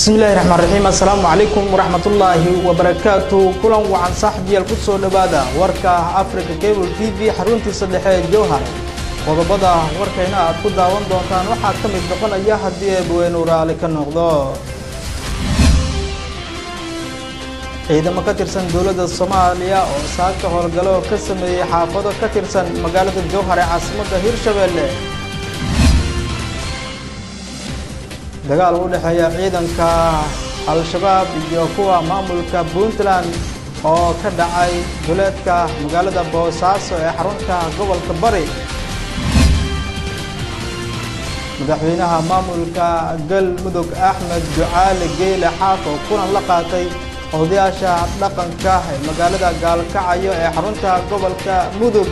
bismillahi raxmaan raxiim assalaamu calaykum waraxmatullaahi wabarakaatu kulan wacan saaxiibyaal ku soo dhowaada warka africa cable t v xaruntiisa dhexe ee jowhar qodobada warkayna aad ku daawan doontaan waxaa ka mid noqonaya haddii eebaweynu raali ka noqdo ciidamo ka tirsan dowladda soomaaliya oo saaka howlgalo ka sameeyey xaafado ka tirsan magaalada jowhar ee caasimadda hirshabeelle dagaal u dhexeeya ciidanka al-shabaab iyo kuwa maamulka puntland oo ka dhacay duleedka magaalada boosaaso ee xarunta gobolka bari madaxweynaha maamulka galmudug axmed ducaale geyle xaaf oo kulan la qaatay odayaasha dhaqanka ee magaalada gaalkacayo ee xarunta gobolka mudug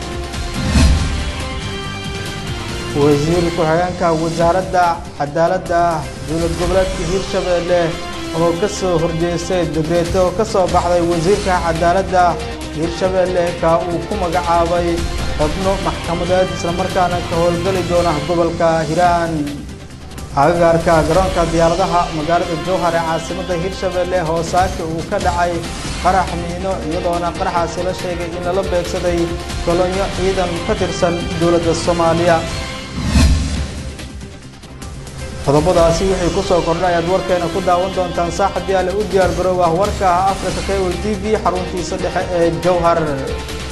wasiir ku-xigeenka wasaaradda cadaaladda dowlad goboleedka hirshabeelle oo ka soo horjeestay degreeto oo ka soo baxday wasiirka cadaaladda hirshabeelle ka uu ku magacaabay xubno maxkamadeed islamarkaana ka howlgeli doona gobolka hiiraan agagaarka garoonka diyaaradaha magaalada jowhar ee caasimadda hirshabeelle hoosaaka uu ka dhacay qarax miino iyadoona qaraxaasi la sheegay in lala beegsaday kolonyo ciidan ka tirsan dowladda soomaaliya qodobadaasi wixii ku soo kordhay ayaad warkeena ku daawan doontaan saaxib yaale u diyaar garoow ah warka africa cable t v xaruntiisa dhexe ee jowhar